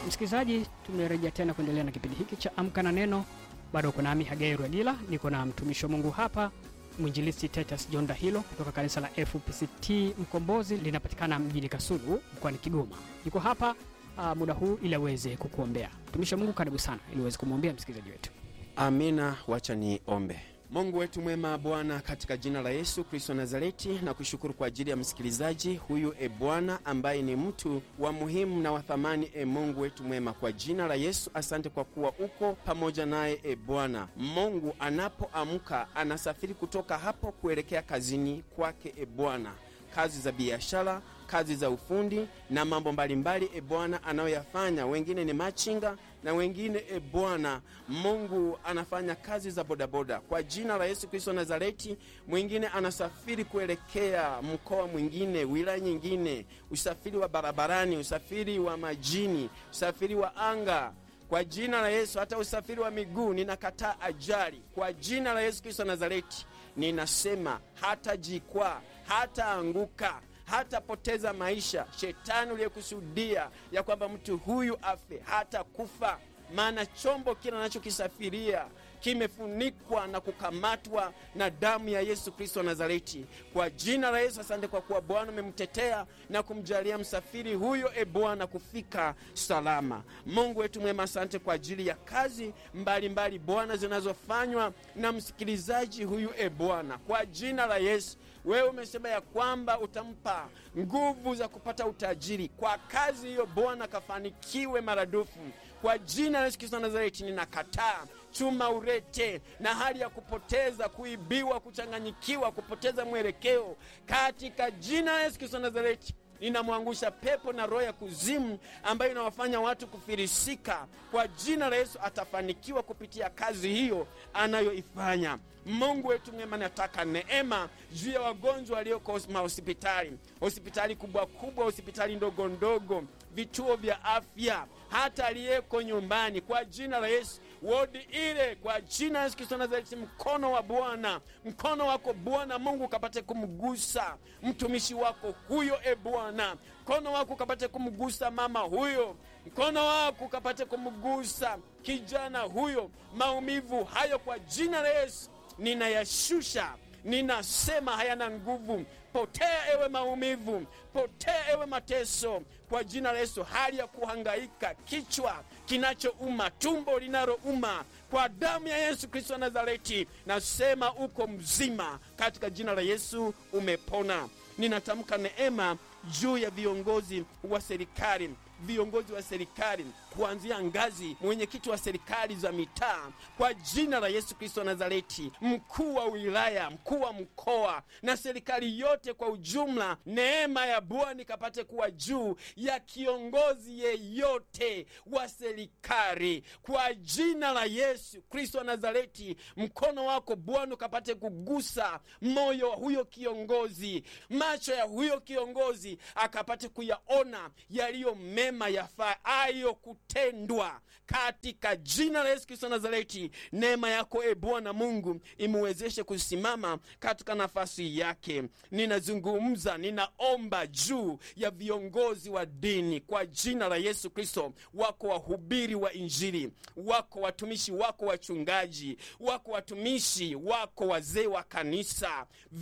Msikilizaji, tumerejea tena kuendelea na kipindi hiki cha Amka na Neno. Bado uko nami Hagai Rwagila, niko na mtumishi wa Mungu hapa mwinjilisti Titus John Dahilo kutoka kanisa la FPCT Mkombozi, linapatikana mjini Kasulu mkoani Kigoma. Niko hapa uh, muda huu ili aweze kukuombea. Mtumishi wa Mungu, karibu sana ili uweze kumwombea msikilizaji wetu. Amina, wacha ni ombe. Mungu wetu mwema, Bwana, katika jina la Yesu Kristo Nazareti, na kushukuru kwa ajili ya msikilizaji huyu, e Bwana, ambaye ni mtu wa muhimu na wa thamani. E Mungu wetu mwema, kwa jina la Yesu, asante kwa kuwa uko pamoja naye. E Bwana Mungu, anapoamka anasafiri kutoka hapo kuelekea kazini kwake, e Bwana, kazi za biashara kazi za ufundi na mambo mbalimbali e Bwana anayoyafanya. Wengine ni machinga na wengine e Bwana Mungu anafanya kazi za bodaboda kwa jina la Yesu Kristo Nazareti. Mwingine anasafiri kuelekea mkoa mwingine, wilaya nyingine, usafiri wa barabarani, usafiri wa majini, usafiri wa anga kwa jina la Yesu. Hata usafiri wa miguu ninakataa ajali kwa jina la Yesu Kristo Nazareti. Ninasema hata jikwaa, hata anguka hatapoteza maisha. Shetani uliyekusudia ya kwamba mtu huyu afe hata kufa, maana chombo kile anachokisafiria kimefunikwa na kukamatwa na damu ya Yesu Kristo wa Nazareti. Kwa jina la Yesu, asante kwa kuwa Bwana umemtetea na kumjalia msafiri huyo, e Bwana, kufika salama. Mungu wetu mwema, asante kwa ajili ya kazi mbalimbali Bwana zinazofanywa na msikilizaji huyu, e Bwana, kwa jina la Yesu wewe umesema ya kwamba utampa nguvu za kupata utajiri kwa kazi hiyo. Bwana kafanikiwe maradufu kwa jina la Yesu Kristo Nazareti. Ninakataa chuma urete na hali ya kupoteza, kuibiwa, kuchanganyikiwa, kupoteza mwelekeo katika jina la Yesu Kristo Nazareti. Ninamwangusha pepo na roho ya kuzimu ambayo inawafanya watu kufirisika. Kwa jina la Yesu atafanikiwa kupitia kazi hiyo anayoifanya. Mungu wetu mwema, nataka neema juu ya wagonjwa walioko mahospitali, hospitali kubwa kubwa, hospitali ndogo ndogo, vituo vya afya, hata aliyeko nyumbani, kwa jina la Yesu wodi ile kwa jina la Yesu Kristo Nazareti, mkono wa Bwana, mkono wako Bwana Mungu ukapate kumgusa mtumishi wako huyo, e Bwana, mkono wako ukapate kumgusa mama huyo, mkono wako ukapate kumgusa kijana huyo. Maumivu hayo kwa jina la Yesu ninayashusha, ninasema hayana nguvu. Potea ewe maumivu, potea ewe mateso, kwa jina la Yesu. Hali ya kuhangaika, kichwa kinachouma, tumbo linalouma, kwa damu ya Yesu Kristo wa Nazareti, nasema uko mzima, katika jina la Yesu umepona. Ninatamka neema juu ya viongozi wa serikali viongozi wa serikali kuanzia ngazi mwenyekiti wa serikali za mitaa kwa jina la Yesu Kristo wa Nazareti, mkuu wa wilaya, mkuu wa mkoa na serikali yote kwa ujumla, neema ya Bwana ikapate kuwa juu ya kiongozi yeyote wa serikali kwa jina la Yesu Kristo wa Nazareti. Mkono wako Bwana ukapate kugusa moyo wa huyo kiongozi, macho ya huyo kiongozi akapate kuyaona yaliyo mema yafaayo kutendwa katika jina la Yesu Kristo Nazareti. Neema yako e Bwana Mungu imwezeshe kusimama katika nafasi yake. Ninazungumza, ninaomba juu ya viongozi wa dini kwa jina la Yesu Kristo. Wako wahubiri wa Injili, wako watumishi wako wachungaji, wako watumishi wako wazee wa kanisa,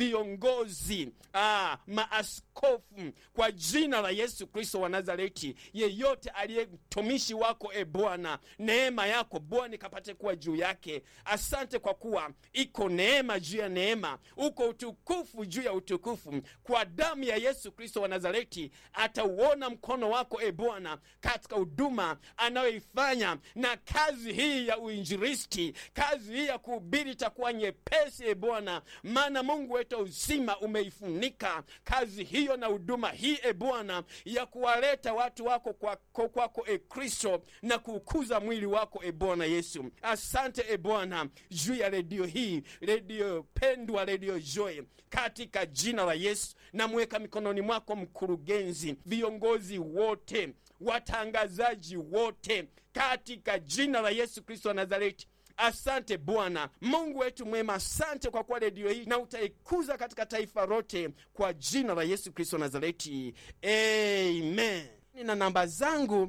viongozi ah, maaskofu kwa jina la Yesu Kristo wa Nazareti yeyote aliye mtumishi wako e Bwana, neema yako Bwana ikapate kuwa juu yake. Asante kwa kuwa iko neema juu ya neema, uko utukufu juu ya utukufu. Kwa damu ya Yesu Kristo wa Nazareti atauona mkono wako e Bwana katika huduma anayoifanya, na kazi hii ya uinjilisti, kazi hii ya kuhubiri itakuwa nyepesi e Bwana, maana Mungu wetu uzima umeifunika kazi hiyo na huduma hii e Bwana ya kuwaleta watu wako kwako kwako e Kristo na kuukuza mwili wako e Bwana Yesu. Asante e Bwana juu ya redio hii, redio pendwa, redio Joy, katika jina la Yesu namweka mikononi mwako mkurugenzi, viongozi wote, watangazaji wote, katika jina la Yesu Kristo wa Nazareti. Asante Bwana Mungu wetu mwema, asante kwa kuwa redio hii na utaikuza katika taifa lote, kwa jina la Yesu Kristo Nazareti, amen. na namba zangu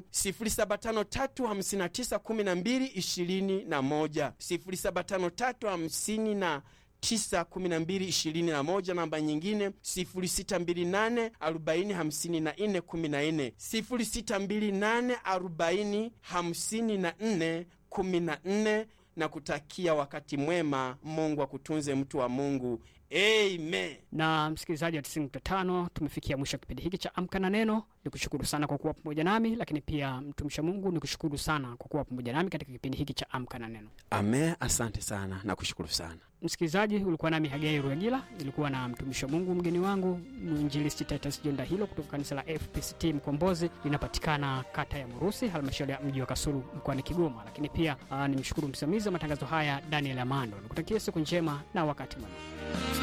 0753591221 075359 91221 namba nyingine 0628 40 54 14 0628 40 54 14 na kutakia wakati mwema. Mungu akutunze mtu wa Mungu. Amen. Na msikilizaji wa 95 tumefikia mwisho wa kipindi hiki cha Amka na Neno. Ni kushukuru sana kwa kuwa pamoja nami, lakini pia mtumishi wa Mungu ni kushukuru sana kwa kuwa pamoja nami katika kipindi hiki cha Amka na Neno. Amen, asante sana na kushukuru sana. Msikilizaji, ulikuwa nami Hagai Ruegila, ilikuwa na mtumishi wa Mungu mgeni wangu mwinjilisti Titus Jonda hilo kutoka kanisa la FPCT Mkombozi, linapatikana kata ya Murusi, halmashauri ya mji wa Kasulu mkoani Kigoma. Lakini pia aa, nimshukuru msimamizi wa matangazo haya Daniel Amando. Nikutakia siku njema na wakati mwema.